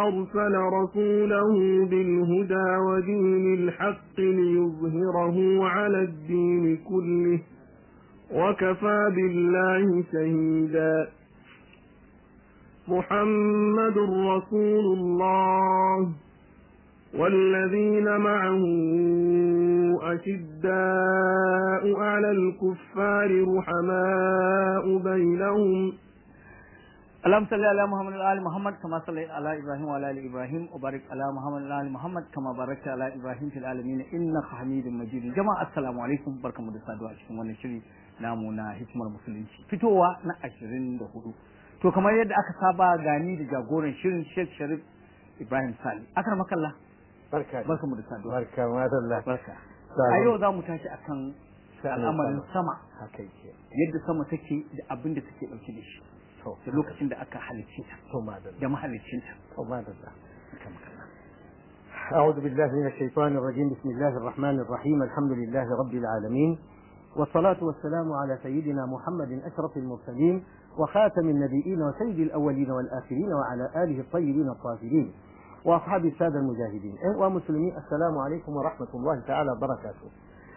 أرسل رسوله بالهدى ودين الحق ليظهره على الدين كله وكفى بالله شهيدا محمد رسول الله والذين معه أشداء على الكفار رحماء بينهم اللهم صل على محمد وعلى ال محمد كما صليت على ابراهيم وعلى ال ابراهيم وبارك على محمد وعلى ال محمد كما باركت على ابراهيم في العالمين انك حميد مجيد جماعه السلام عليكم barkamu da saduwa cikin wannan shiri namu na hikimar musulunci fitowa na 24 to kamar yadda aka saba gani da jagoran shirin Sheikh Sharif Ibrahim Sali akar makalla barka barkamu da saduwa barka madalla barka a yau za mu tashi akan al'amarin sama haka yake yadda sama take da abin da take dauke da shi to da lokacin da aka halicce ta to madalla da mahaliccinta to madalla أعوذ بالله من الشيطان الرجيم بسم الله الرحمن الرحيم الحمد لله رب العالمين والصلاة والسلام على سيدنا محمد أشرف المرسلين وخاتم النبيين وسيد الأولين والآخرين وعلى آله الطيبين الطاهرين وأصحاب السادة المجاهدين ومسلمين السلام عليكم ورحمة الله تعالى وبركاته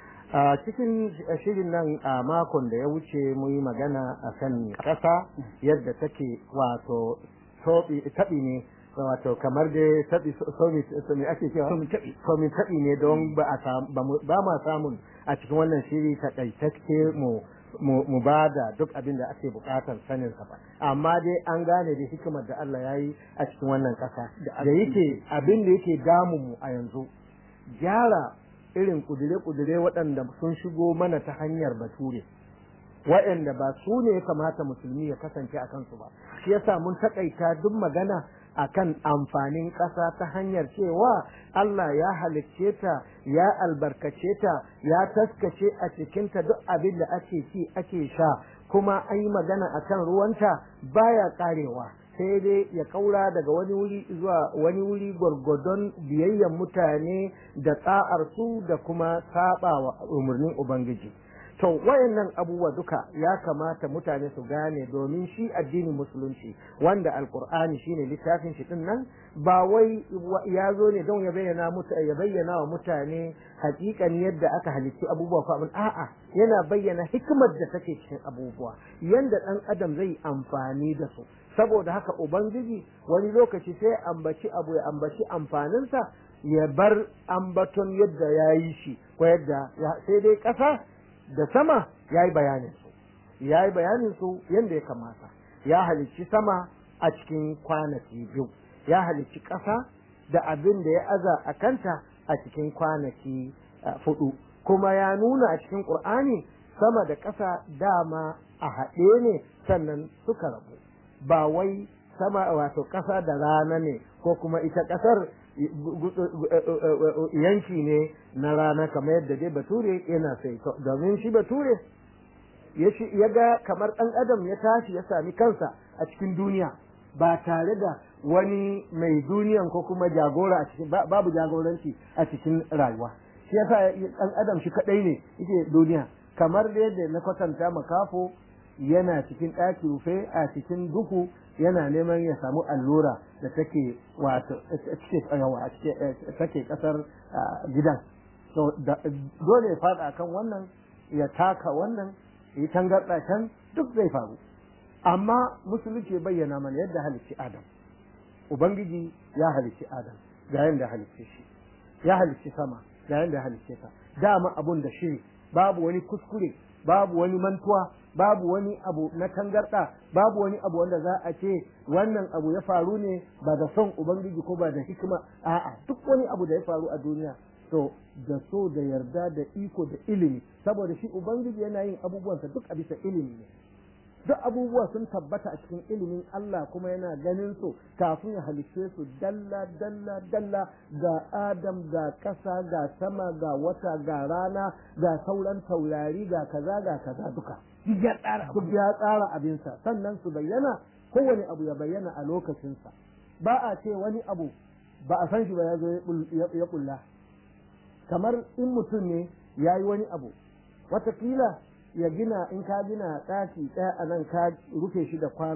a cikin shirin nan a makon da ya wuce mu yi magana a kan ƙasa yadda take wato taɓi ne wato kamar da taɓi somi ake cewa somi taɓi ne don ba ma samun a cikin wannan shiri takaitacce mu mu ba da duk abin da ake bukatar sanin sa ba amma dai an gane da hikimar da Allah ya yi a cikin wannan ƙasa da yake abin da yake damun mu a yanzu gyara irin kudure-kudure waɗanda sun shigo mana ta hanyar bature waɗanda ba su ne ya kamata musulmi ya kasance a kansu ba shi yasa mun takaita duk magana akan amfanin ƙasa ta hanyar cewa Allah ya halicce ta ya albarkace ta ya taskace a cikinta duk abin da ake ci ake sha kuma an yi magana akan ruwanta baya karewa sai dai ya kaura daga wani wuri zuwa wani wuri gwargwadon biyayyan mutane da tsa'ar su da kuma saba wa umarnin ubangiji to wayannan abubuwa duka ya kamata mutane su gane domin shi addinin musulunci wanda alkur'ani shine littafin shi din nan ba wai ya zo ne don ya bayyana ya bayyana wa mutane hakikan yadda aka halicci abubuwa ko abin a'a yana bayyana hikimar da take cikin abubuwa yanda dan adam zai amfani da su saboda haka ubangiji wani lokaci sai ambaci abu ya ambaci amfaninsa ya bar ambaton yadda ya yi shi ko yadda sai dai ƙasa da sama ya yi bayanin su ya yi bayanin su yadda ya kamata ya halicci sama a cikin kwanaki biyu ya halicci ƙasa da abin da ya aza a kanta a cikin kwanaki fudu kuma ya nuna a cikin ƙur'ani sama da ƙasa dama a haɗe ne sannan suka rabu ba wai sama wato ƙasa da rana ne ko kuma ita ƙasar yanki ne na rana kamar yadda dai bature yana sai domin shi bature ya ga kamar ɗan adam ya tashi ya sami kansa a cikin duniya ba tare da wani mai duniyan ko kuma jagora a cikin babu jagoranci a cikin rayuwa shi yasa ɗan adam shi kaɗai ne yake duniya kamar da yadda na kwatanta makafo yana cikin ɗaki rufe a cikin duhu yana neman ya samu allura da take wato take kasar gidan so dole ya fada kan wannan ya taka wannan ya tangarda can duk zai faru amma musulunci bayyana mana yadda halicci adam ubangiji ya halicci adam ga yadda halicce shi ya halicci sama ga yadda halicce ta dama abun da shi babu wani kuskure babu wani mantuwa babu wani abu na tangarɗa babu wani abu wanda za a ce wannan abu ya faru ne ba da son ubangiji ko ba da hikima a'a duk wani abu da ya faru a duniya to da so da yarda da iko da ilimi saboda shi ubangiji yana yin abubuwansa duk a bisa ilimi ne duk abubuwa sun tabbata a cikin ilimin Allah kuma yana ganin su kafin ya halicce su dalla dalla dalla ga Adam ga ƙasa ga sama ga wata ga rana ga sauran taurari ga kaza ga kaza duka duk ya tsara duk ya tsara abinsa sannan su bayyana kowane abu ya bayyana a lokacinsa ba a ce wani abu ba a san shi ba ya zo ya kulla kamar in mutum ne ya yi wani abu watakila ya gina in ka gina ɗaki ɗaya a nan ka rufe shi da kwano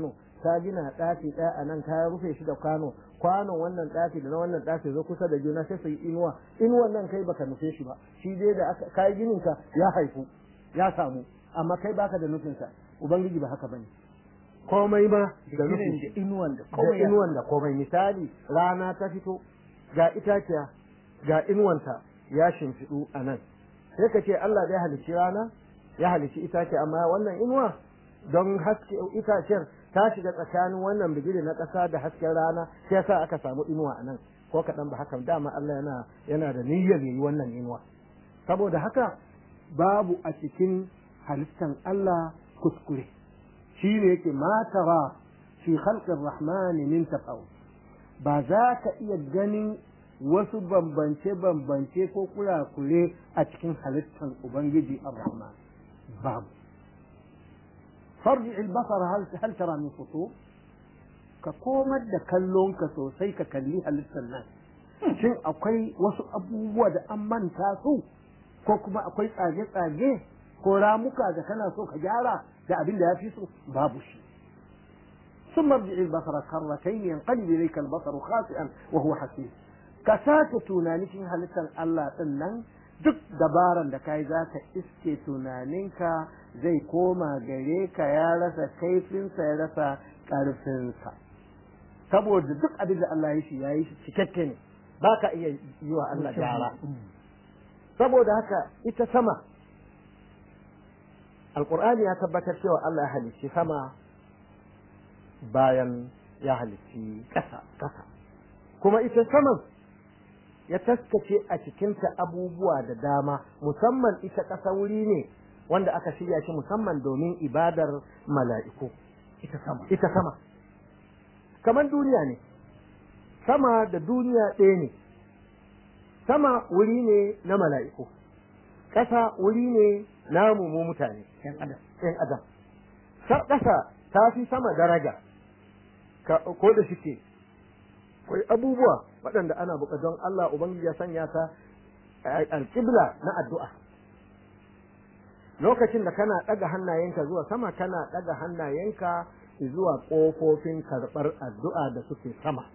ka gina ɗaki ɗaya a nan ka rufe shi da kwano kwanon wannan ɗaki da na wannan ɗaki zo kusa da juna sai su yi inuwa inuwan nan kai baka nufe shi ba shi dai da aka kai ginin ka ya haifu ya samu amma kai baka da nufinsa ubangiji ba haka bane komai ma da nufin da inuwan da da komai ya- inuwan da komai misali rana ta fito ga itaciya ga inuwanta ya shimfiɗu a nan sai ka ce Allah ya halicci rana ya halicci itace amma wannan inuwa don haske itacen ta shiga tsakanin wannan bigire na ƙasa da hasken rana sai yasa aka samu inuwa a nan ko kaɗan ba haka dama Allah yana yana da niyyar yi wannan inuwa saboda haka babu a cikin halittan Allah kuskure shi ne yake matara fi khalqir rahmani min tafawut ba za ka iya ganin wasu bambance-bambance ko kurakure a cikin halittar Ubangiji ar-Rahman babu. Farji albasar hal tara min fito ka komar da kallonka sosai ka kalli halittar nan. Shin akwai wasu abubuwa da an manta su ko kuma akwai tsage-tsage ko ramuka da kana so ka gyara da abin da ya fi so babu shi. ثم ارجع البصر كرتين ينقلب اليك البصر خاسئا وهو حسير ka sake tunanin halittar Allah ɗin nan duk dabaran da kai za ka iske tunaninka zai koma gare ka ya rasa kaifinsa ya rasa ƙarfinsa saboda duk abin da Allah ya shi ya yi shi cikakke ne ba ka iya yi wa Allah gyara saboda haka ita sama alƙur'ani ya tabbatar cewa Allah ya halicci sama bayan ya halicci ƙasa ƙasa kuma ita saman ya taskace a cikinta abubuwa da dama musamman ita ƙasa wuri ne wanda aka shirya shi musamman domin ibadar mala'iku ita sama ita sama kamar duniya ne sama da duniya ɗaya ne sama wuri ne na mala'iku ƙasa wuri ne namu mu mutane yan adam ‘yan adam ƙasa ta fi sama daraja ko da shike akwai abubuwa waɗanda ana buƙa don Allah Ubangiji ya sanya ta alƙibla na addu'a lokacin da kana ɗaga hannayenka zuwa sama kana ɗaga hannayenka zuwa ƙofofin karɓar addu'a da suke sama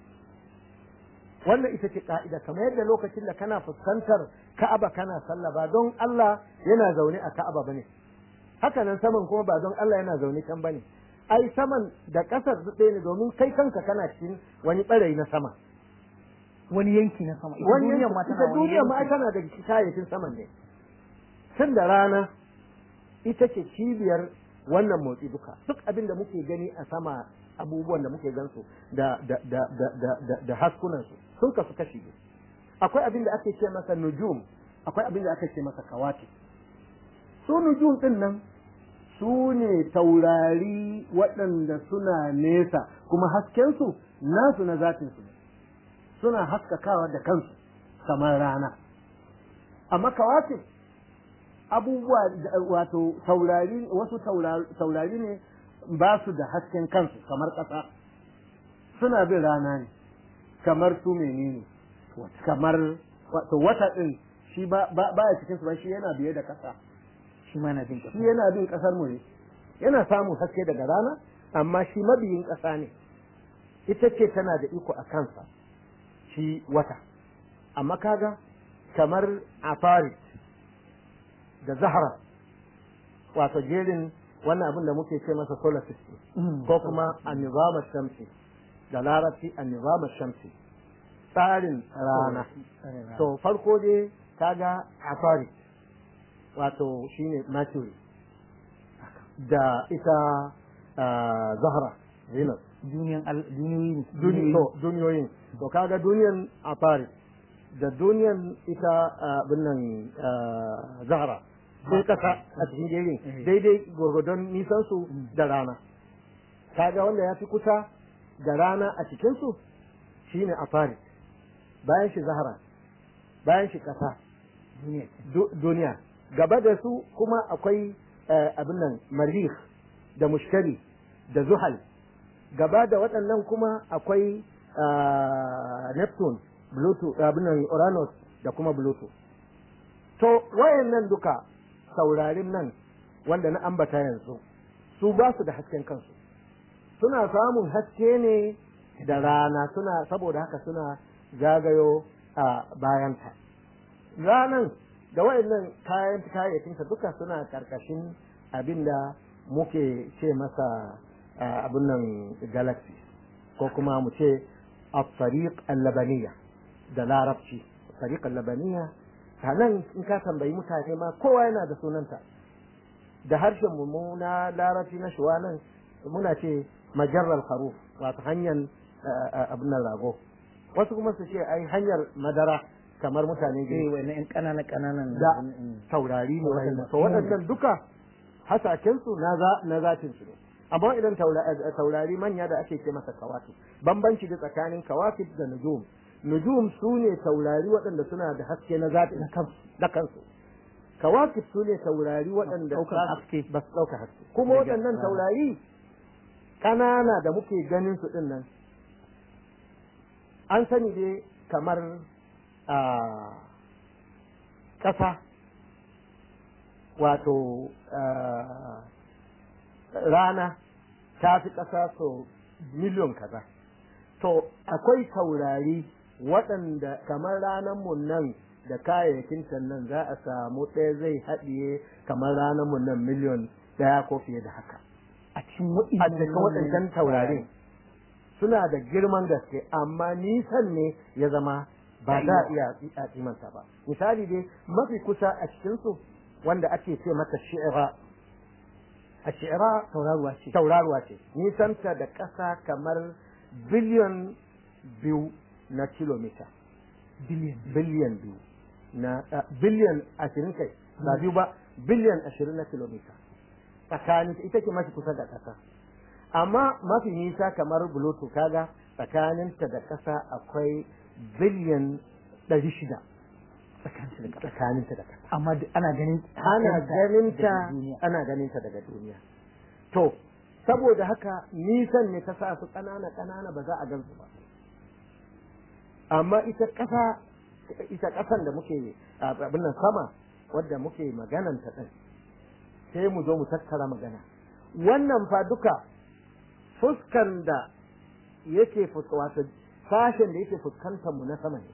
wannan ita ce ka'ida kamar yadda lokacin da kana fuskantar Ka'aba kana sallah ba don Allah yana zaune a Ka'aba bane haka nan saman kuma ba don Allah yana zaune can bane ai saman da ƙasar su ɗaya ne domin kai kanka kana cikin wani ɓarayi na sama wani yanki na sama ita wani duniyar ma ita tana wani duniyar ma ai yanki tana da kayayyakin saman ne tun da rana ita ce cibiyar wannan motsi duka duk abin da muke gani a sama abubuwan da muke gansu da da da da da da, da haskunan su sun kasu kashi biyu akwai abin da ake ce masa nujum akwai abin da ake ce masa kawati su nujum din nan su ne taurari waɗanda suna nesa kuma haskensu nasu na zatinsu ne suna haskakawa da kansu kamar rana amma kawatin abubuwa da- wato taurari wasu taura- taurari ne ba su da hasken kansu kamar ƙasa suna bin rana ne kamar su menene kamar wato wata ɗin shi ba ba baya cikin su ba shi yana biye da ƙasa shi ma na jin shi yana bin ƙasar mu ne yana samun haske daga rana amma shi mabiyin ƙasa ne ita ce tana da iko a kansa shi wata amma kaga kamar afarit da zahara wato jerin wannan abin da muke ce masa solar system ko kuma annizamar shamsi da larabci annizamar shamsi tsarin rana to farko dai kaga afarit wato shine mercury da ita ah, zahra venus duniyan al- duniyoyi Duni- to, duniyoyin to kaga duniyan afari da duniyan ita abin nan ah, zahra sai kasa a cikin jerin Eh. daidai gwargwadon nisan su da rana kaga wanda ya fi kusa da rana a cikin su shine afari bayan shi zahra bayan shi kasa duniya du- duniya gaba da su kuma akwai eh, abin nan marih da mushkari da zuhal gaba da waɗannan kuma akwai ah, neptune bluetooth abin nan uranus da kuma bluetooth to wayannan duka saurarin nan wanda na ambata yanzu su ba su da hasken kansu suna samun haske ne da rana suna saboda haka suna zagayo a bayanta ranan da wayannan kayan kayayyakinsa duka suna karkashin abinda muke ce masa abin nan galaxy ko kuma mu ce الطريق اللبنية da larabci tariq labaniya nan in ka tambayi mutane ma kowa yana da sunanta da harshen mu na larabci na shuwa nan muna ce majarral kharuf wato hanyar abin rago wasu kuma su ce ai hanyar madara kamar mutane eh wannan yan kanana kananan da taurari ne waɗannan to waɗannan duka hasaken su na za na zatin su ne amma idan taurari manya da ake ce masa kawakib bambanci da tsakanin kawakib da nujum nujum su ne taurari waɗanda suna da haske na zati da kansu kawakib su ne taurari waɗanda haske ba su ɗauka haske kuma waɗannan taurari ƙanana da muke ganin su ɗin nan an sani dai kamar a ƙasa wato rana ta fi ƙasa so miliyon kaza to akwai taurari waɗanda kamar ranarmu nan da kayayyakin nan za a samu ɗaya zai haɗiye kamar ranarmu nan miliyon ɗaya ko fiye da haka a cikin waɗancan taurarin suna da girman gaske amma nisan ne ya zama ba za a iya a kimanta ba misali dai mafi kusa a cikinsu wanda ake ce mata shi'ira a shi'ira tauraruwa ce tauraruwa ce nisanta da ƙasa kamar biliyon biyu na kilomita biliyan biliyan biyu na biliyan ashirin kai ba biyu ba biliyan ashirin na kilomita tsakanin ita ce mafi kusa da ƙasa amma mafi nisa kamar bulutu kaga tsakaninta da ƙasa akwai biliyan ɗari shida tsakaninta da ƙasa amma ana ganin ana ganinta ana ganinta daga duniya to saboda haka nisan ne ta sa su ƙanana ƙanana ba za a gansu ba amma ita ƙasa ita ƙasan da muke abin nan sama wadda muke maganan ta ɗin sai mu zo mu tattara magana wannan fa duka fuskan da yake wato sashen da yake fuskantar mu na sama ne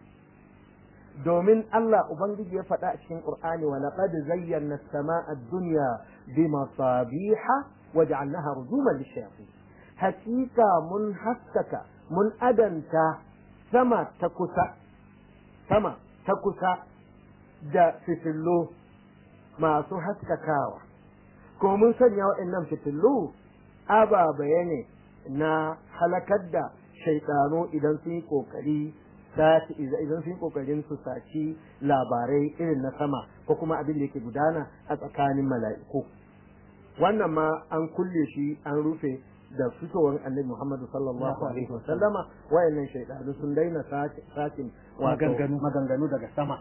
domin Allah Ubangiji ya faɗa a cikin Qur'ani wa laqad zayyana as-samaa ad-dunya bi masabiha wa ja'alnaha rujuman lish-shayatin hakika mun haskaka mun adanta sama ta kusa sama ta kusa da fitillo masu haskakawa ko mun sanya waɗannan fitillu ababaye ne na halakar da shaitano idan sun yi ƙoƙari sati idan sun yi kokarin su saci labarai irin na sama ko kuma abin da yake gudana a tsakanin mala'iku wannan ma an kulle shi an rufe da fitowar annabi Muhammad sallallahu alaihi wa sallama wayannan shaidanu sun daina sakin maganganu maganganu daga sama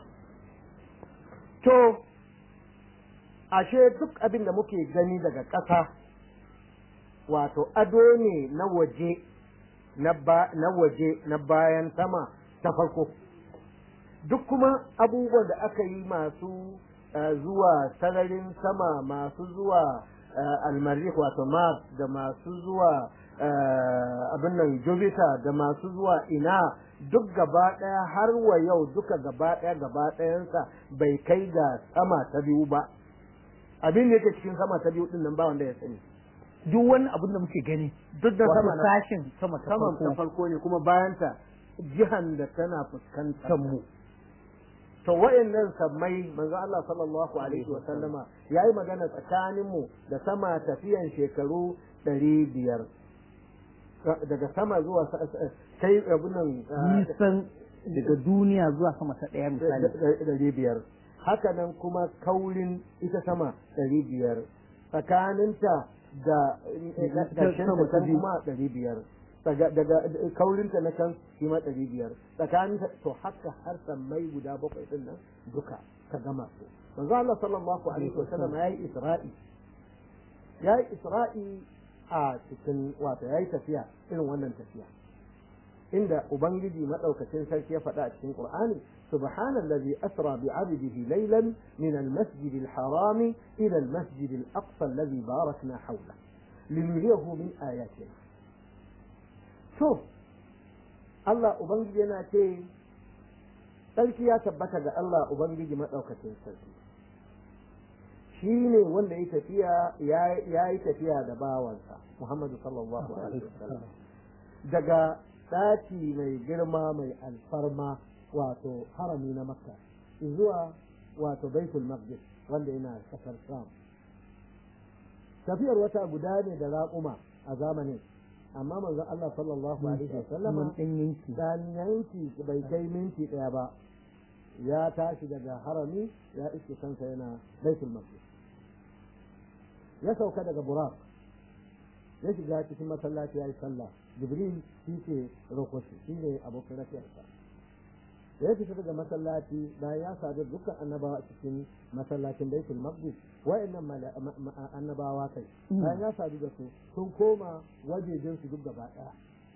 to ashe duk abin da muke gani daga ƙasa wato ado ne na waje na waje na bayan sama ta farko duk kuma abubuwan da aka yi masu zuwa sararin sama masu zuwa almarih wato mars da masu zuwa abin nan jupiter da masu zuwa ina duk gaba ɗaya har wa yau duka gaba ɗaya gaba ɗayansa bai kai ga sama ta biyu ba abin da yake cikin sama ta biyu din nan ba wanda ya sani duk wani abin da muke gani duk da sama na sashin sama ta sama ta farko ne kuma bayanta jihan da tana fuskantar mu to wayannan sammai manzo Allah sallallahu alaihi wa sallama yayi magana tsakanin mu da sama tafiyan shekaru ɗari biyar daga sama zuwa kai abun nan nisan daga duniya zuwa sama ta ɗaya misali ɗari biyar haka nan kuma kaurin ita sama ɗari biyar tsakaninta da ƙarshen ta kuma ɗari biyar daga kaurinta na can shi ma ɗari biyar tsakanin to haka har sammai guda bakwai ɗin nan duka ka gama su manzo Allah sallallahu alaihi wasallam yayi isra'i yayi isra'i a cikin wato yayi tafiya irin wannan tafiya inda ubangiji madaukakin sarki ya faɗa a cikin qur'ani subhanallazi asra bi 'abdihi laylan min al-masjid al-haram ila al-masjid al-aqsa alladhi barakna hawla linuriyahu min ayatina to Allah ubangiji yana ce sarki ya tabbata ga Allah ubangiji madaukakin sarki shi ne wanda ya tafiya ya yi tafiya da bawansa Muhammadu sallallahu alaihi wasallam daga ɗaki mai girma mai alfarma wato harami na makka zuwa wato baitul maqdis wanda yana kasar sham tafiyar wata guda ne da raƙuma a zamanin amma manzon Allah sallallahu alaihi wasallam dan yanki bai kai minti ɗaya ba ya tashi daga harami ya iske kansa yana baitul maqdis ya sauka daga burak ya shiga cikin masallaci ya yi sallah jibril shi ke rokoshi shi ne abokin rafiyarsa ya fita daga masallaci bayan ya sadu dukkan annabawa cikin masallacin baitul maqdis wa'annan annabawa kai bayan ya sadu da su sun koma wajejen su duk gaba daya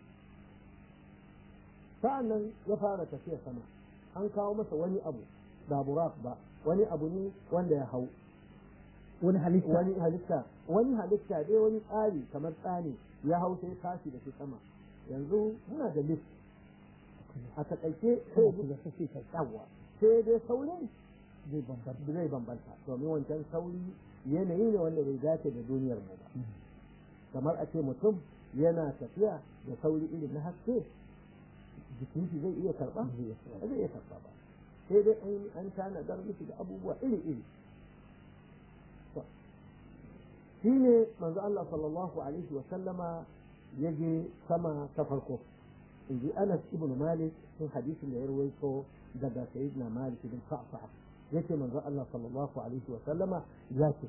sa'annan ya fara tafiya sama an kawo masa wani abu ba burak ba wani abu ne wanda ya hau wani halitta wani halitta wani halitta dai wani tsari kamar tsani ya hau sai tashi da shi sama yanzu muna da lift a takaice sai da kake yawa sai dai saurin zai bambanta zai bambanta domin wancan sauri yanayi ne wanda bai dace da duniyar mu ba kamar a ce mutum yana tafiya da sauri irin na haske jikin shi zai iya karba zai iya karba ba sai dai an tanadar miki da abubuwa iri iri shi ne manzo Allah sallallahu alaihi wa sallama ya je sama ta farko in ji Anas ibn Malik sun hadisin da ya rawaito daga Sayyidina Malik bin Sa'sa yace manzo Allah sallallahu alaihi wa sallama ya ce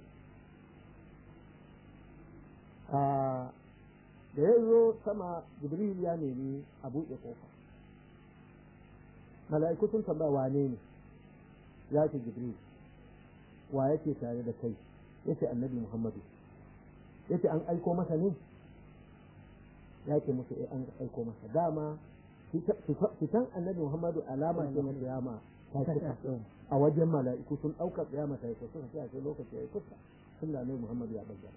da ya zo sama Jibril ya nemi a buɗe kofa mala'iku sun tambaya wane ne ya ce Jibril wa yake tare da kai yace annabi Muhammadu yace an aiko masa ne ya ce musu eh an aiko masa dama fitan annabi Muhammadu alama ce na kiyama a wajen mala'iku sun ɗauka kiyama ta yi kusa sai a ce lokaci ya yi kusa sun da annabi Muhammadu ya bayyana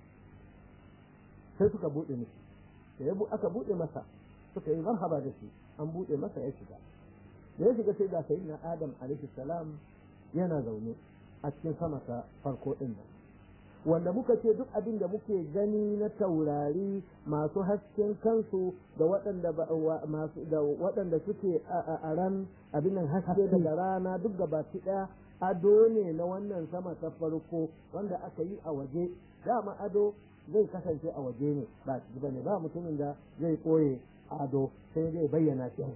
sai suka buɗe mishi da ya aka buɗe masa suka yi marhaba da shi an buɗe masa ya shiga da ya shiga sai ga sayyidina Adam alaihi salam yana zaune a cikin sama ta farko ɗin nan wanda muka ce duk abin da muke gani na taurari masu hasken kansu da waɗanda masu da waɗanda suke a ran abin nan haske daga rana duk baki ɗaya ado ne na wannan sama ta farko wanda aka yi a waje dama ado zai kasance a waje ne ba ciki ba ne ba mutumin da zai koye ado sai zai bayyana shi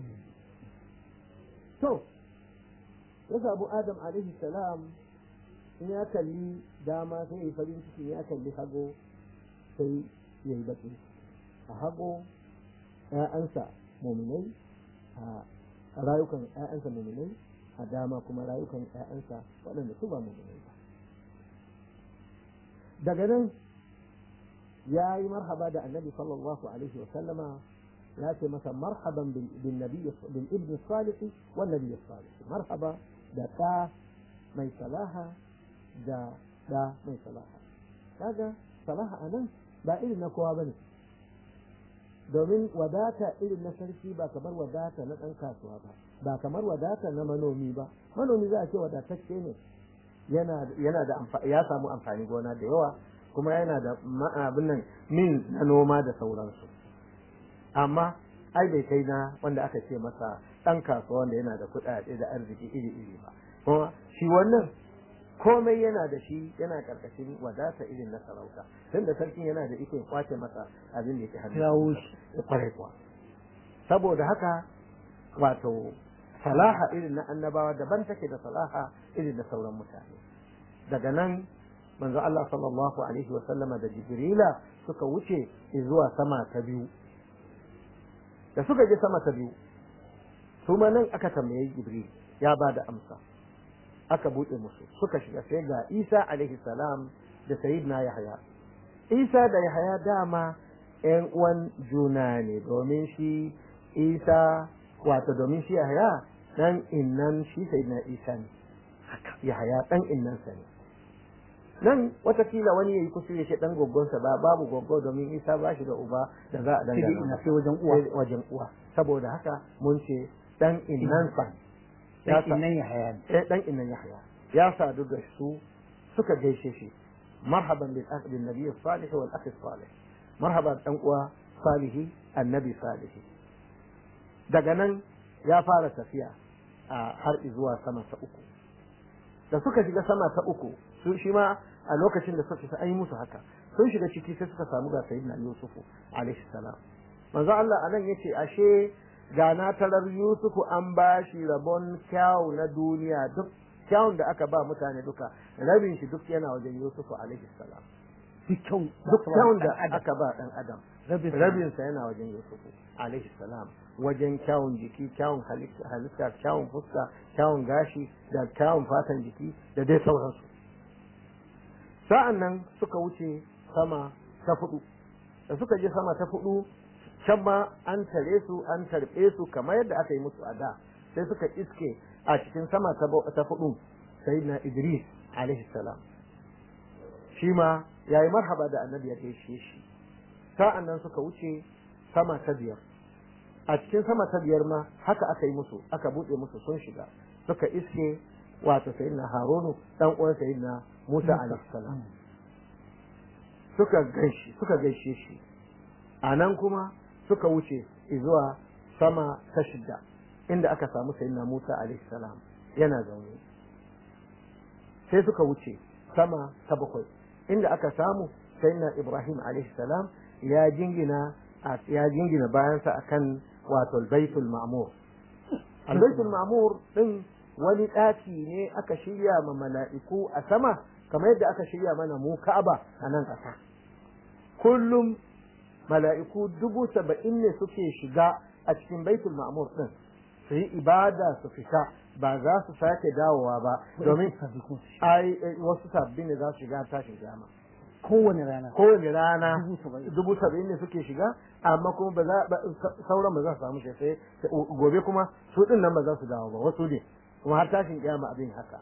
to ya sabu adam alaihi salam in ya kalli dama sai ya yi farin ciki ya kalli hago sai ya yi baki a hago ‘ya'yansa muminai a rayukan ‘ya'yansa muminai a dama kuma rayukan ‘ya'yansa waɗanda su ba muminai ba daga nan ya yi marhaba da annabi sallallahu alaihi wa sallama ya ce masa marhaban bin nabi bin ibn salih wa nabi salih marhaba da ɗa mai salaha da da mai salaha kaga salaha a nan ba irin na kowa bane domin wadata irin na sarki ba kamar wadata na ɗan kasuwa ba ba kamar wadata na manomi ba manomi za a ce wadatacce ne yana yana da ya samu amfani gona da yawa kuma yana da abin nan min na noma da sauransu amma ai bai kai na wanda aka ce masa ɗan kasuwa wanda yana da kuɗaɗe da arziki iri iri ba kuma shi wannan komai yana da shi yana karkashin wadata irin na sarauta tunda sarkin yana da ikon kwace masa abin da yake hannu ya kware kuwa saboda haka wato salaha irin na annabawa daban take da salaha irin na sauran mutane daga nan manzo Allah sallallahu alaihi wa sallama da Jibrila suka wuce zuwa sama ta biyu da suka je sama ta biyu su ma nan aka tambaye Jibril ya ba da amsa aka buɗe musu suka shiga sai ga Isa alaihi salam da Sayyidina Yahya Isa da Yahya dama ƴan uwan juna ne domin shi Isa wato domin shi Yahya dan innan shi Sayyidina Isa ne Yahya dan innan sa ne nan watakila wani yayi kusuri shi dan goggonsa ba babu goggo domin Isa ba shi da uba da za a sai dai ina dangana sai wajen uwa sai wajen uwa saboda haka mun ce dan innansa ya sai sa nan ya haya ni eh dan innan Yahya ya sadu da su suka gaishe shi marhaban bil akh bin nabiy salih wal akh salih marhaban dan uwa salihi annabi salihi daga nan ya fara tafiya a har zuwa sama ta uku da suka shiga sama ta uku su shi ma a lokacin da suka shiga an yi musu haka sun shiga ciki sai suka samu ga sayyidina yusufu alaihi salam manzo Allah anan yace ashe ga na tarar yusufu an ba shi rabon kyau na duniya duk kyawun da aka ba mutane duka rabin shi duk yana wajen yusufu alaihi salam duk kyau duk kyawun da Dan adam. aka ba dan adam rabin rabin sa yana wajen yusufu alaihi salam wajen kyawun jiki kyawun halitta halitta, kyawun fuska kyawun gashi da kyawun fatan jiki da dai sauransu sa'an nan suka wuce sama ta fudu da suka je sama ta fudu can ma an tare su an tarbe su kamar yadda aka yi musu a da sai suka iske a cikin sama ta bau- ta fudu sayyidina idris alaihi salam shi ma yayi marhaba da annabi ya gaishe shi sa'an nan suka wuce sama ta biyar a cikin sama ta biyar ma haka aka yi musu aka buɗe musu sun shiga suka iske wato sayyidina harunu dan uwan sayyidina musa alaihi salam suka gaishe suka gaishe shi a nan kuma suka wuce zuwa sama ta shida inda aka samu sayyidina musa alaihi salam yana zaune sai suka wuce sama ta bakwai inda aka samu sayyidina ibrahim alaihi salam ya jingina ya jingina bayansa akan wato baitul ma'mur albaitul ma'mur din wani ɗaki ne aka shirya ma mala'iku a sama kamar yadda aka shirya mana mu ka'aba a nan ƙasa kullum mala'iku dubu saba'in ne suke shiga a cikin baitul ma'mur din su yi ibada su fita ba za su sake dawowa ba domin ai eh, wasu sabbi ne za su shiga tashin kiyama kowane rana kowane rana Dubu saba'in. dubu saba'in ne suke shiga amma kuma ba za ba- sa- sauran ba za su samu shi sai sai gobe kuma su din nan ba za su dawo ba wasu ne kuma har tashin kiyama abin haka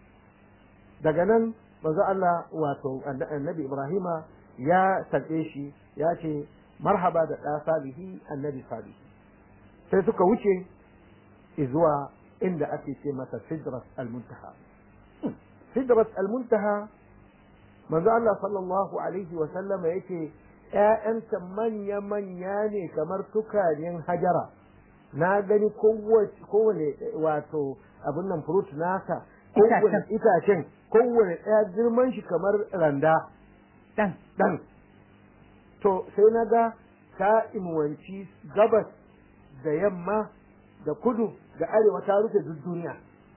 daga nan manzo Allah wato anna- annabi Ibrahima ya tarbe shi ya ce marhaba da ɗa salihi annabi salihi sai suka wuce zuwa inda ake ce masa sidrat al-muntaha sidrat al-muntaha manzo Allah sallallahu alaihi wa sallama yake ƴaƴanta manya manya ne kamar tukanin hajara na gani kowace kowane wato abin nan fruit nasa kowane itacen kowane ɗaya girman shi kamar randa dan ɗan to sai na ga ta inuwanci gabas da yamma da kudu da arewa ta rufe duk duniya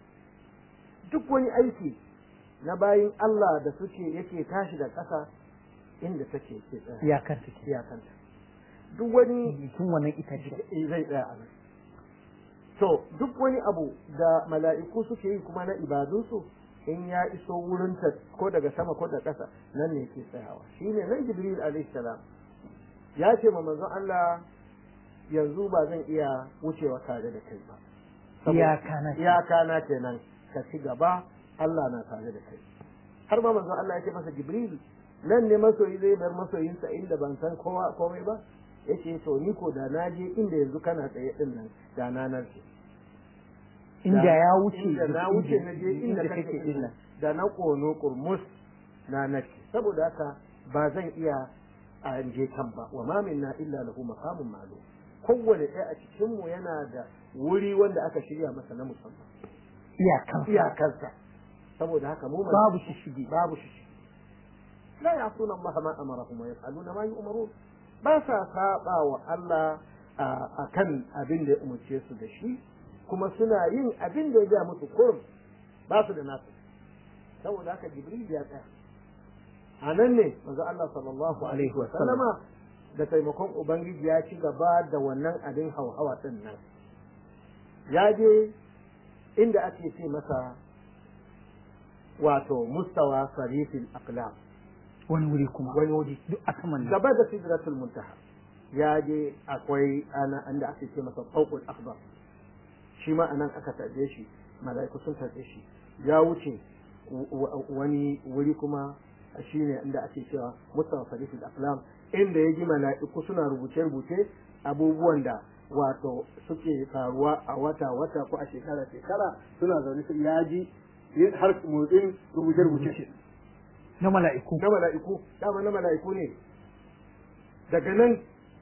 duk wani aiki na bayin Allah da suke yake tashi da ƙasa inda take ke tsaya iyakar take iyakanta duk wani tun wannan itace eh, zai tsaya a nan to duk wani abu da mala'iku suke yi kuma na ibadunsu in ya iso wurin ta ko daga sama ko da ƙasa nan ne ke tsayawa shine nan jibril alaihi salam ya ce ma manzon Allah yanzu ba zan iya wucewa tare da kai ba Saboda- iyaka na iyaka na kenan ka ci gaba Allah na tare da kai har ma manzon Allah ya ce masa jibril nan ne masoyi zai bar masoyinsa inda ban san kowa komai ba yace to ni ko da na je inda yanzu kana tsaye din nan da na nan ce inda ya wuce inda na wuce na je inda inda kake kake din nan da na kono kurmus na nace saboda haka ba zan iya a je kan ba wa ma minna illa lahu maqamun ma'lum kowane ɗaya a cikin mu yana da wuri wanda aka shirya masa na musamman iyakan iyakarsa saboda haka mu babu shishigi babu shi la ya'suna Allah ma amarahum wa yaf'aluna ma yu'marun ba sa saba wa Allah a kan abin da ya umarce su da shi kuma suna yin abin da ya ga musu kurum ba su da nasu saboda haka Jibril ya tsaya a nan ne manzo Allah sallallahu alaihi wa sallama da taimakon ubangiji ya ci gaba da wannan abin hauhawa din nan ya je inda ake ce masa wato mustawa sarifin aqlam wani wuri kuma wani wuri duk a saman nan gaba da sidratul muntaha ya je akwai ana inda ake ce masa fawqul akbar shi ma anan aka tarbe shi malaiku sun tarbe shi ya wuce w- w- wani wuri kuma shine inda ake cewa mustafa farisul aflam inda ya ji mala'iku suna rubuce-rubuce abubuwan da wato suke faruwa a wata-wata ko a shekara-shekara suna zaune su ya ji har motsin rubuce-rubuce na mala'iku na mala'iku dama na mala'iku ne daga nan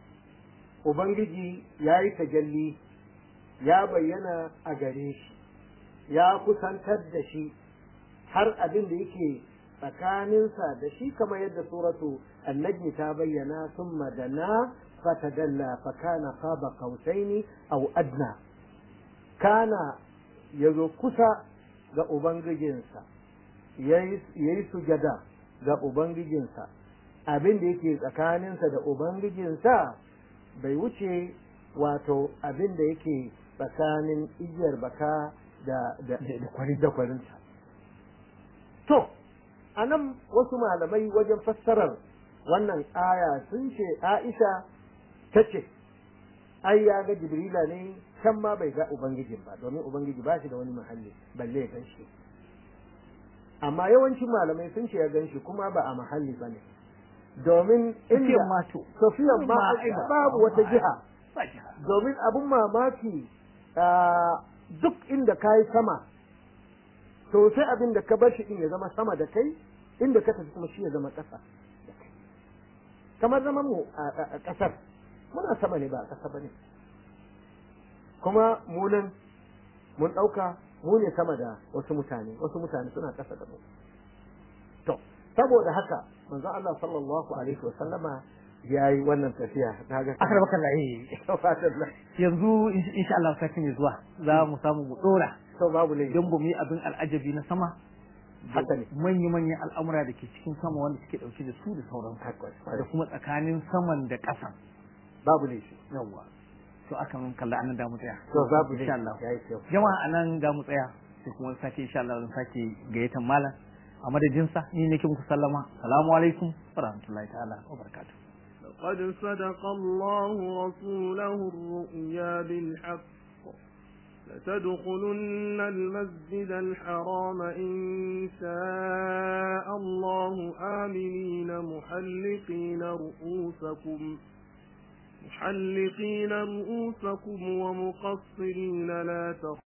ubangiji ya yi tajalli ya bayyana a gare shi ya kusantar da shi har abin da yake tsakaninsa da shi kamar yadda suratu annajmi ta bayyana sun madana fatadalla fakana qaba qausaini aw adna kana yazo kusa ga ubangijinsa yayi sujada ga ubangijinsa abin da yake tsakaninsa da ubangijinsa bai wuce wato abin da yake tsakanin igiyar baka da da da kwarinta to anan wasu malamai wajen fassarar wannan aya sun ce Aisha ta ce ai ya ga Jibrila ne can ma bai ga Ubangijin ba domin Ubangiji ba shi da wani mahalli balle ya gan shi amma yawancin malamai sun ce ya gan shi kuma ba a mahalli ba ne domin inda mato Sofiyan ma babu wata jiha domin abun mamaki duk inda ka yi sama to sai abin da ka bar shi din ya zama sama da kai inda ka tafi kuma shi ya zama ƙasa da kai kamar zaman mu a ƙasar muna sama ne ba a ƙasa bane kuma mu nan mun ɗauka mu ne sama da wasu mutane wasu mutane suna ƙasa da mu to saboda haka manzo Allah sallallahu alaihi wa sallama ya yi wannan tafiya na ga akar baka layi yanzu insha Allah sai ne zuwa za mu samu mu dora to babu ne don mu yi abin al'ajabi na sama haka ne manya manyan al'amura da ke cikin sama wanda suke dauke da su da sauran da kuma tsakanin saman da ƙasan babu ne shi yawa to aka mun kalla anan da mu tsaya to babu ne insha Allah yayi kyau jama'a anan da mu tsaya sai kuma sake insha Allah zan sake gayyatan malam a madadinsa ni nake muku sallama assalamu alaikum wa rahmatullahi ta'ala wa barakatuh قد صدق الله رسوله الرؤيا بالحق لتدخلن المسجد الحرام إن شاء الله آمنين محلقين رؤوسكم محلقين رؤوسكم ومقصرين لا تخافون